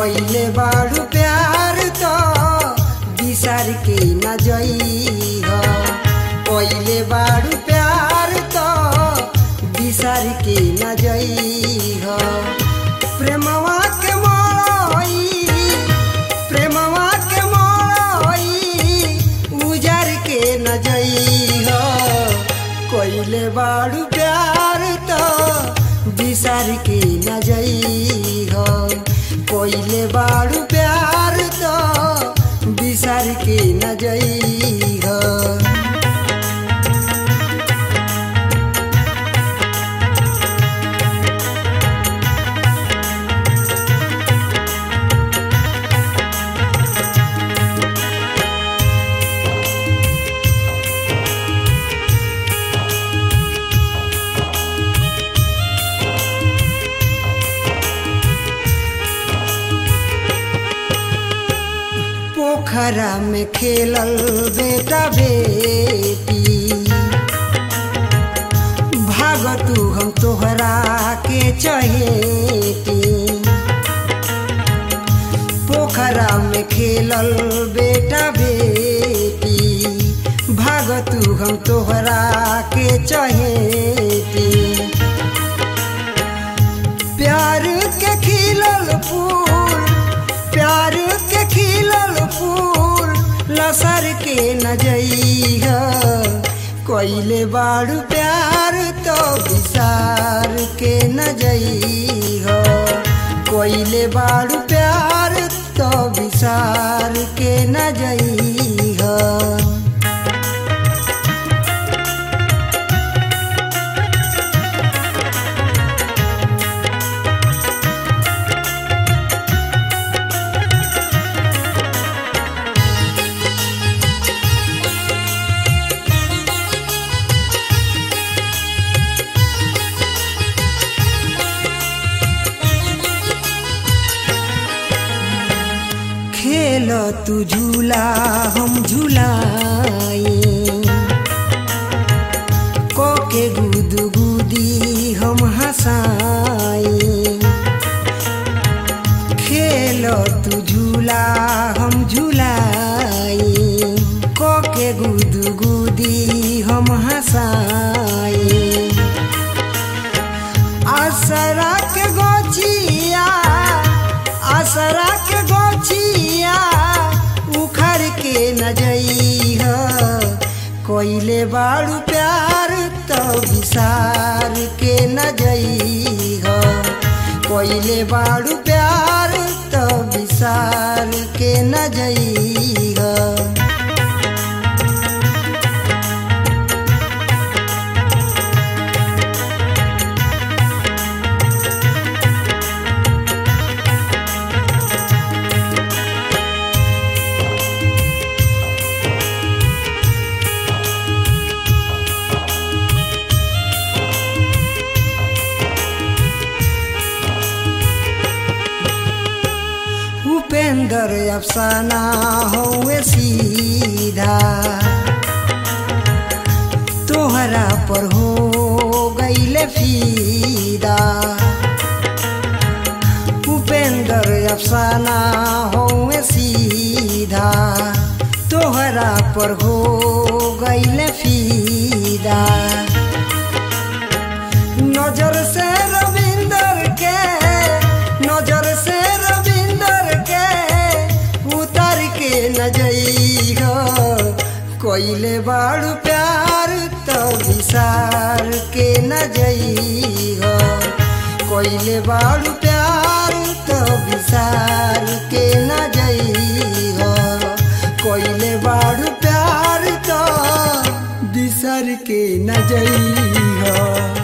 कइले बाड़ू प्यार तो बिसार के न जई हो कइले बाड़ू प्यार तो बिसार के न जई हो प्रेमवा के मोई प्रेमवा के मोई उजार के न जई हो कइले बाड़ू प्यार तो बिसार के न जई हो कइले बाड़ू प्यार तो बिसार के न जई हो पोखरा में खेलल बेटा बेटी भाग तू हम तोहरा के चहेती पोखरा में खेलल बेटा बेटी भाग तू हम तोहरा के चहेती प्यार के खिलल फूल प्यार के खिलल फूल लसर के न जइह कइले बाड़ू प्यार तो विसार के न जइह कइले बाड़ू प्यार तो विसार के न जइह खेल तू झूला हम झूलाई कोके गुद गुदी हम हंसाई खेल तू झूला हम झूलाई कोके गुद गुदी हम हंसाई आसरा के गोचिया आसरा के गोचिया उखड़ के न जई हो कोइले बाड़ू प्यार तो विसार के न जई हो कोइले बाड़ू प्यार तो विसार के न जई हो उपेंद्र अफसाना हुए सीधा तोहरा पर हो गईले फीदा उपेंद्र अफसाना हुए सीधा तोहरा पर हो गईले फीदा नजर से रविंदर के नजर से रविंदर के उतर के न जई हो कोइले बाड़ू प्यार तो विसार के न जई हो कोइले बाड़ू प्यार तो विसार के न जई हो कोइले बाड़ू प्यार तो बिसर के न जई हो